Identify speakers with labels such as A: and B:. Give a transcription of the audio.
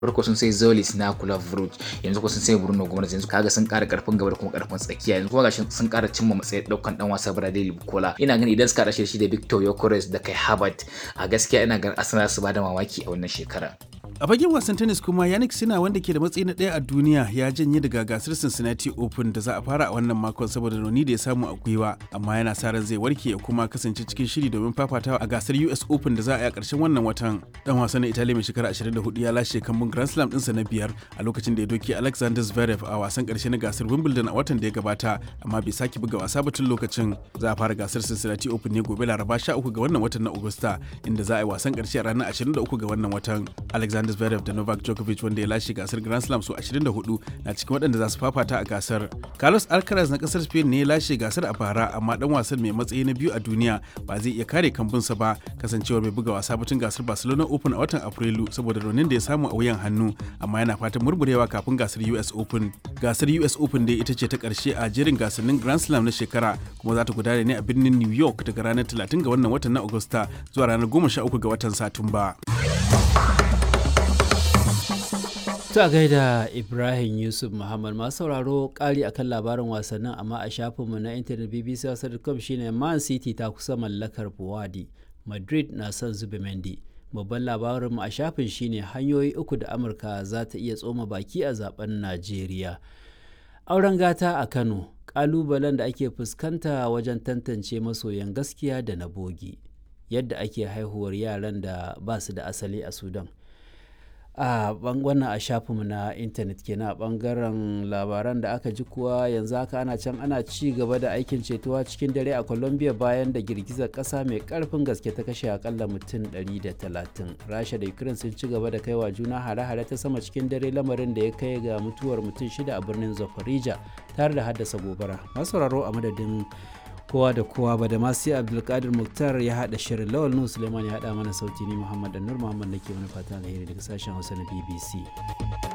A: farko sun sai Zolis na Kula Fruit yanzu kuma sun sai Bruno Gomes yanzu kaga sun ƙara ƙarfin gaba da kuma ƙarfin tsakiya yanzu kuma gashi sun ƙara cimma matsayin ɗaukan ɗan wasa Bradley Bukola ina ganin idan suka rashe shi da Victor Yokores da kai Harvard a gaskiya ina ganin Arsenal su bada mamaki a wannan shekara.
B: A fagen wasan tennis kuma Yannick Sina wanda ke da matsayi na ɗaya a duniya ya janye daga gasar Cincinnati Open da za a fara a wannan makon saboda rauni da ya samu a gwiwa amma yana sa ran zai warke ya kuma kasance cikin shiri domin fafatawa a gasar US Open da za a yi a ƙarshen wannan watan. Dan wasan na Italy mai shekara 24 ya lashe kambun Grand Slam ɗinsa na biyar a lokacin da ya doke Alexander Zverev a wasan ƙarshe na gasar Wimbledon a watan da ya gabata amma bai sake buga wasa ba tun lokacin. Za a fara gasar Cincinnati Open ne gobe Laraba 13 ga wannan watan na Agusta inda za a yi wasan ƙarshe a ranar 23 ga wannan watan. Alexander Zverev da Novak Djokovic wanda ya lashe gasar Grand Slam su 24 na cikin waɗanda za su fafata a gasar. Carlos Alcaraz na ƙasar Spain ne ya lashe gasar a bara amma dan wasan mai matsayi na biyu a duniya ba zai iya kare kambunsa ba kasancewar mai buga wasa batun gasar Barcelona Open a watan Afrilu saboda raunin da ya samu a wuyan hannu amma yana fatan murmurewa kafin gasar US Open. Gasar US Open dai ita ce ta ƙarshe a jerin gasannin Grand Slam na shekara kuma za ta gudana ne a birnin New York daga ranar 30 ga wannan watan na Agusta zuwa ranar 13 ga watan Satumba.
C: Ta gaida Ibrahim Yusuf Muhammad masu sauraro ƙari akan labarin wasannin amma a shafinmu na intanet BBC Hausa.com shine Man City ta kusa mallakar Buwadi, Madrid na son zube Mendy. Babban labarinmu a shafin shine hanyoyi uku da Amurka za ta iya tsoma baki a zaben Najeriya. Auren gata a Kano, ƙalubalen da ake fuskanta wajen tantance masoyan gaskiya da na bogi. Yadda ake haihuwar yaran da ba su da asali a Sudan. a wannan a shafinmu na intanet kenan a bangaren labaran da aka ji kuwa yanzu haka ana can ana ci gaba da aikin cetuwa cikin dare a colombia bayan da girgizar kasa mai karfin gaske ta kashe akalla mutum 130 rasha da ukraine sun ci gaba da kaiwa juna hare-hare ta sama cikin dare lamarin da ya kai ga mutuwar mutum shida a birnin zafarija tare da haddasa gobara masu sauraro a madadin kowa da kowa ba da masu abdulkadir muktar ya haɗa shirin lawal nu suleiman ya haɗa mana sauti ni muhammad annur muhammad da ke wani fata alheri daga sashen hausa na bbc